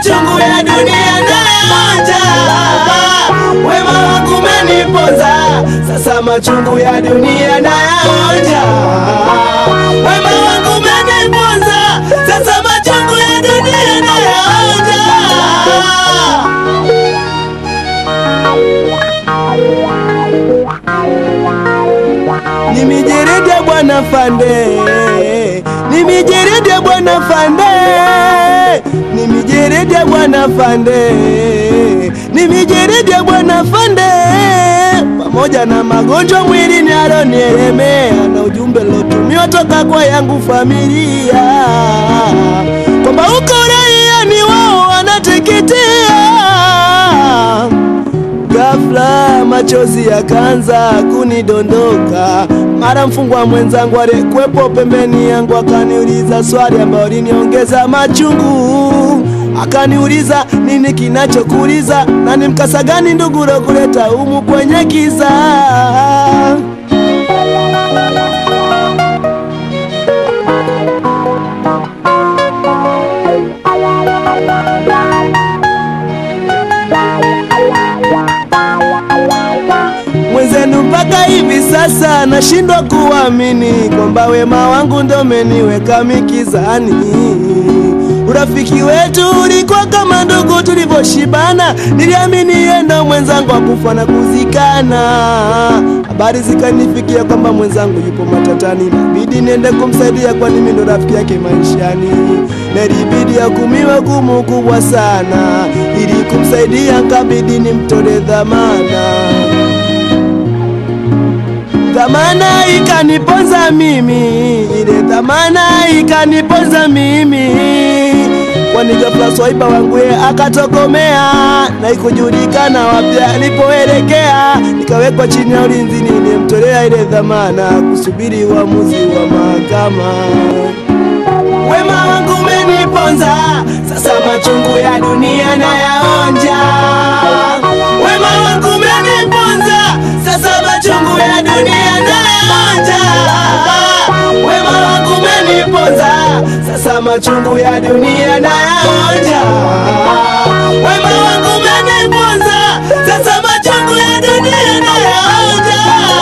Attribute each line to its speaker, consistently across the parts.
Speaker 1: machungu ya dunia nayaonja. Wema wako umeniponza, sasa machungu ya dunia nayaonja. Wema wako umeniponza, sasa machungu ya dunia nayaonja. Ni mijeredi ya bwana Fande, ni mijeredi ya bwana Fande, ni mijeredi ya bwana Fande, ni mijeredi ya bwana Fande, pamoja na magonjwa mwilini alionielemea na ujumbe lotumiwa toka kwa yangu familia kwamba uko raia ni wao wanateketea Ghafla machozi yakaanza kunidondoka, mara mfungwa mwenzangu aliyekuwepo pembeni yangu akaniuliza swali ambayo liniongeza machungu. Akaniuliza nini kinachokuuliza na ni mkasa gani ndugu kuleta humu kwenye kiza. mwenzenu mpaka hivi sasa nashindwa kuamini kwamba wema wangu ndo umeniweka mikizani. Urafiki wetu ulikuwa kama ndugu tulivyoshibana, niliamini yeye ndo mwenzangu wa kufa na kuzikana. Habari zikanifikia kwamba mwenzangu yupo matatani, inabidi niende kumsaidia, kwani mimi ndo rafiki yake maishani. Na ilibidi akumiwe gumu kubwa sana, ili kumsaidia nkabidi nimtole dhamana dhamana ikaniponza mimi, ile dhamana ikaniponza mimi, kwani ghafla swaiba wangu ye akatokomea na ikujulikana wapi alipoelekea. Nikawekwa chini ya ulinzi, nilimtolea ile dhamana kusubiri uamuzi wa mahakama. Wema wangu umeniponza, sasa machungu ya dunia nayaonja. Wema wangu umeniponza, sasa machungu ya dunia nayaonja. Wema wangu umeniponza, sasa machungu ya dunia nayaonja. Wema wangu umeniponza, sasa machungu ya dunia nayaonja.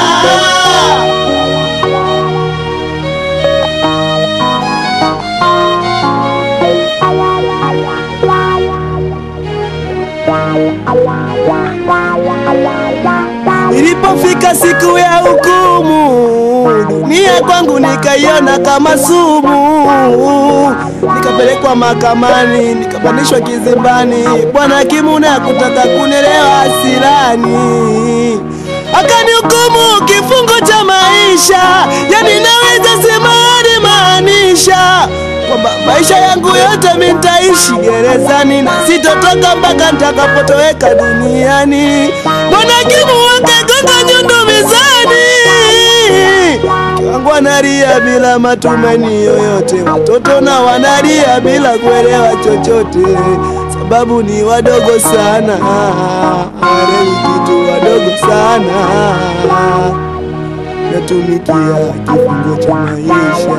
Speaker 1: Ilipofika siku ya hukumu, dunia kwangu nikaiona kama sumu. Nikapelekwa mahakamani, nikapandishwa kizimbani. Bwana hakimu naye hakutaka kunielewa hasirani, akanihukumu kifungo cha maisha. Yani naweza sema alimaanisha kwamba maisha yangu yote mimi nitaishi gerezani na sitotoka mpaka nitakapotoweka duniani. Bwana hakimu wakagonga nyundo mezani, wangu wanalia bila matumaini yoyote, watoto na wanalia bila kuelewa chochote, sababu ni wadogo sana, hawaelewi kitu, wadogo sana, natumikia kifungo cha maisha.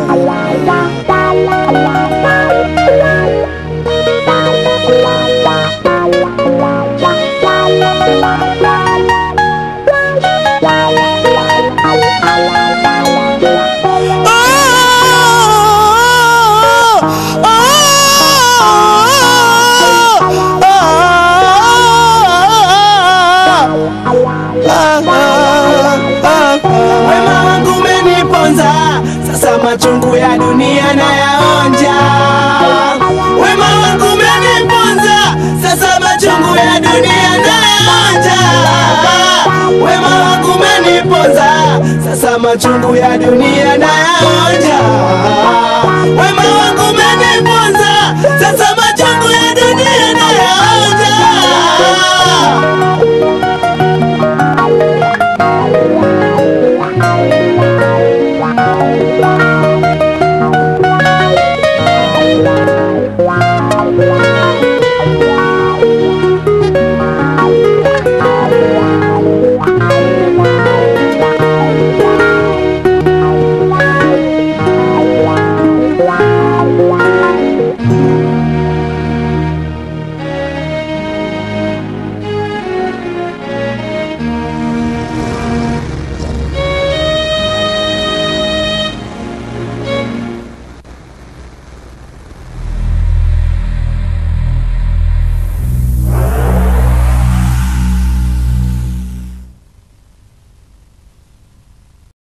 Speaker 1: Wema wangu umeniponza, sasa machungu ya dunia nayaonja. Wema wangu umeniponza, sasa machungu ya dunia nayaonja. Wema wangu umeniponza, sasa machungu ya dunia nayaonja. Wema wangu umeniponza,